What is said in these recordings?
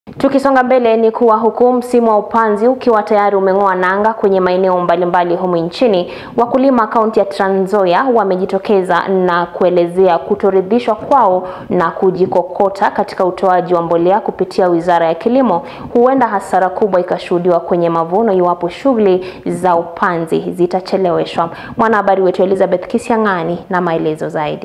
Tukisonga mbele ni kuwa huku msimu wa upanzi ukiwa tayari umeng'oa nanga kwenye maeneo mbalimbali humu nchini, wakulima kaunti ya Trans Nzoia wamejitokeza na kuelezea kutoridhishwa kwao na kujikokota katika utoaji wa mbolea kupitia Wizara ya Kilimo. Huenda hasara kubwa ikashuhudiwa kwenye mavuno iwapo shughuli za upanzi zitacheleweshwa. Mwanahabari wetu Elizabeth Kisiang'ani na maelezo zaidi.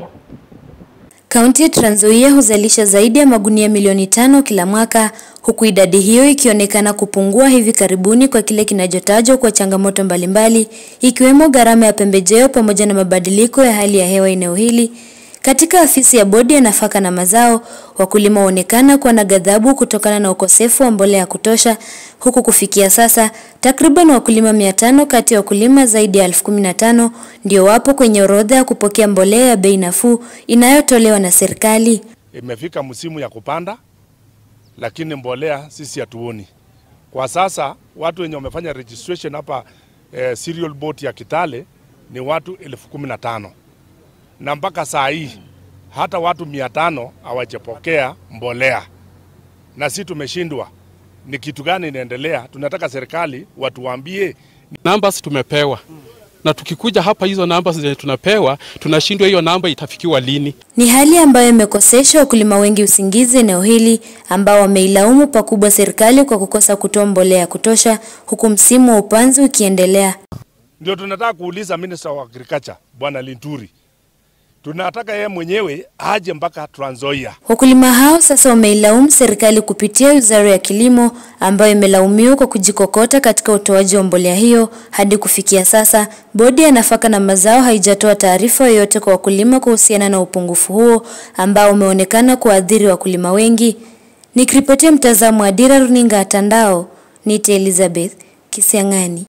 Kaunti ya Trans Nzoia huzalisha zaidi ya magunia milioni tano kila mwaka huku idadi hiyo ikionekana kupungua hivi karibuni kwa kile kinachotajwa kwa changamoto mbalimbali ikiwemo gharama ya pembejeo pamoja na mabadiliko ya hali ya hewa eneo hili. Katika afisi ya bodi ya nafaka na mazao, wakulima huonekana kuwa na ghadhabu kutokana na ukosefu wa mbolea ya kutosha, huku kufikia sasa takriban wakulima mia tano kati ya wakulima zaidi ya elfu kumi na tano ndio wapo kwenye orodha ya kupokea mbolea ya bei nafuu inayotolewa na serikali. Imefika msimu ya kupanda, lakini mbolea sisi hatuoni kwa sasa. Watu wenye wamefanya registration hapa eh, cereal board ya Kitale ni watu elfu kumi na tano na mpaka saa hii hata watu mia tano hawajapokea mbolea, na si tumeshindwa. Ni kitu gani inaendelea? Tunataka serikali watuambie. Numbers tumepewa na tukikuja hapa, hizo numbers zenye tunapewa tunashindwa, hiyo namba itafikiwa lini? Ni hali ambayo imekosesha wakulima wengi usingizi eneo hili, ambao wameilaumu pakubwa serikali kwa kukosa kutoa mbolea ya kutosha, huku msimu wa upanzi ukiendelea. Ndio tunataka kuuliza Minister wa Agriculture Bwana Linturi tunataka yeye mwenyewe aje mpaka Trans Nzoia. Wakulima hao sasa wameilaumu serikali kupitia Wizara ya Kilimo ambayo imelaumiwa kwa kujikokota katika utoaji wa mbolea hiyo. Hadi kufikia sasa, bodi ya nafaka na mazao haijatoa taarifa yoyote kwa wakulima kuhusiana na upungufu huo ambao umeonekana kuathiri wakulima wengi. Nikiripotia mtazamo wa Dira Runinga ya Tandao, nite Elizabeth Kisiang'ani.